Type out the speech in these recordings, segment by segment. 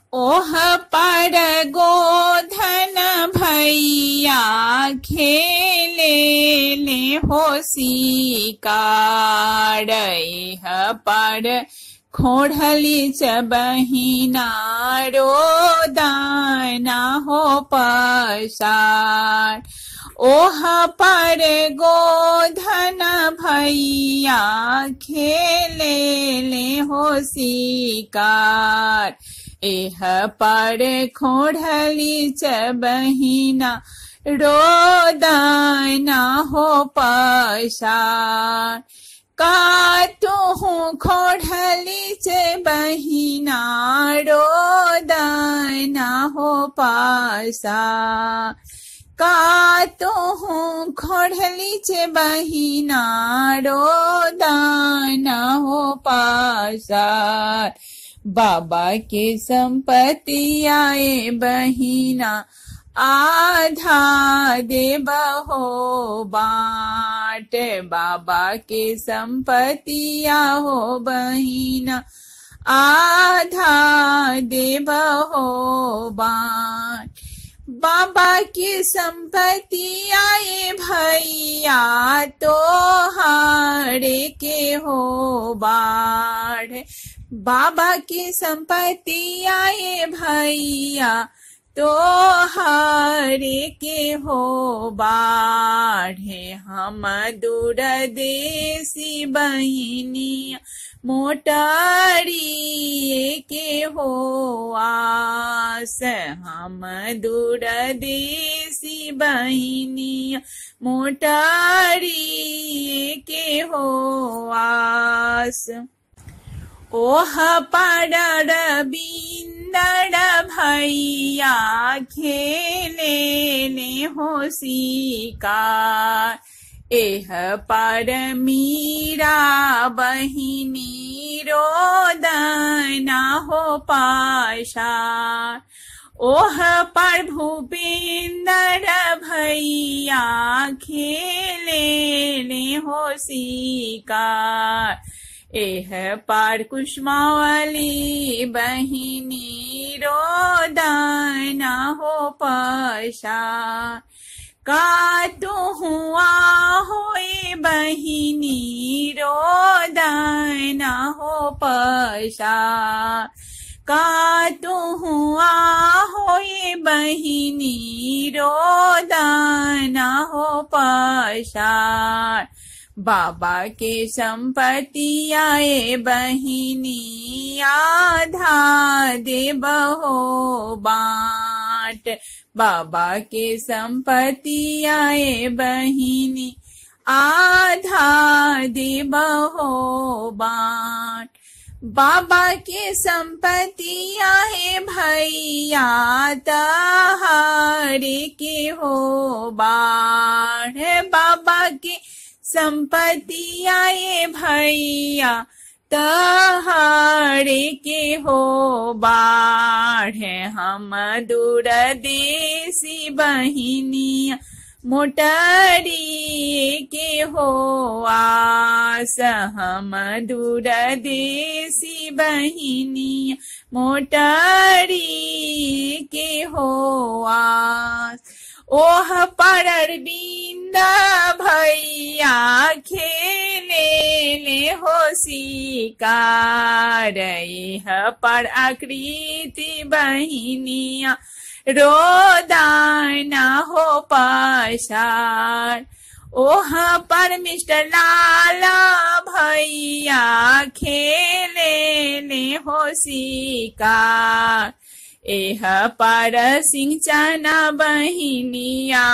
ओह पर गोधन भैया खेले ले होसी काड़ह पर खोढ़ली च बहिना रो दाना हो पसार ओह पर गोधन भैया खेले ले होसी कार एह पर खोढ़ली च बहिना रोदाना हो पसार का तुहूँ खोढ़ली च बहिना रोदाना हो पासा का तुहूँ खोढ़ली च बहिना रोदाना हो पासा बाबा के संपत्ति आए बहिना आधा देव हो बाट बाबा के संपत्ति हो बहिना आधा देव हो बाट बाबा की संपत्ति आए भैया तो हारे के हो बाढ़ बाबा की संपत्ति आए भैया तो हारे के हो बाढ़े हम दूर देसी बहिनी मोटारी के हो आस हम दूर देसी बहिनी मोटारी के हो आस ओह पड़र बिंदर भैया खेले ने होसी का एह पर मीरा बहिनी रोदना हो पाशा ओह पर भूपेंद्र भैया खेले ने होसी का एह पार कुष्मावली बहिनी रोदाना हो पशा का तू हुआ होए बहिनी रोदाना हो पशा का तू हुआ होए बहिनी रोदाना हो पशा बाबा के संपत्ति आए बहिनी आधा देव हो बाट बाबा के संपत्ति आए बहिनी आधा देव हो बाट बाबा के संपत्ति आए भैया तहारे के हो बाढ़ बाबा के संपत्ति आए भैया तहारे के हो बाढ़ हम दूर देसी बहिनी मोटरी के हो आस हम दूर देसी बहिनी मोटरी के हो आस ओह परर बिंदा भैया खेले ले होसी कारह पर आकृति बहिनिया रोदाना हो पसार ओह पर मिस्टर लाला भैया खेले ले होसी कार एह पर सिंचना बहिनिया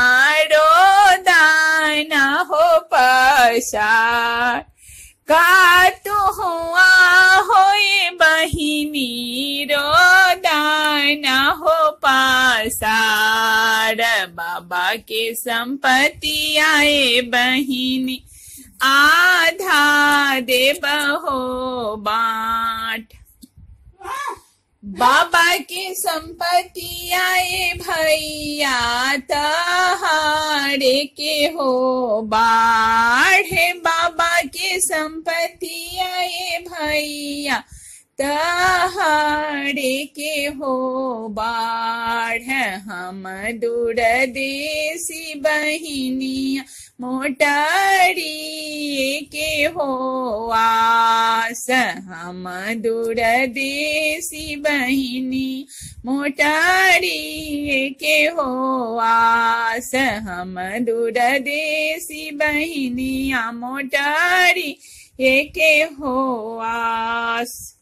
रोदाना हो पसार का तू हुआ होए बहिनी रोदाना हो पासार बाबा के संपत्ति आए बहिनी आधा देव हो बाट बाबा के संपत्ति आए भैया तहारे के हो बाढ़ बाबा के संपत्ति आए भैया तहाड़े के हो बाढ़ हम दूर देसी बहिनिया मोटारी के हो आस हम दूर देसी बहिनी मोटारी के हो आस हम दूर देसी बहिनिया मोटारी एके हो आस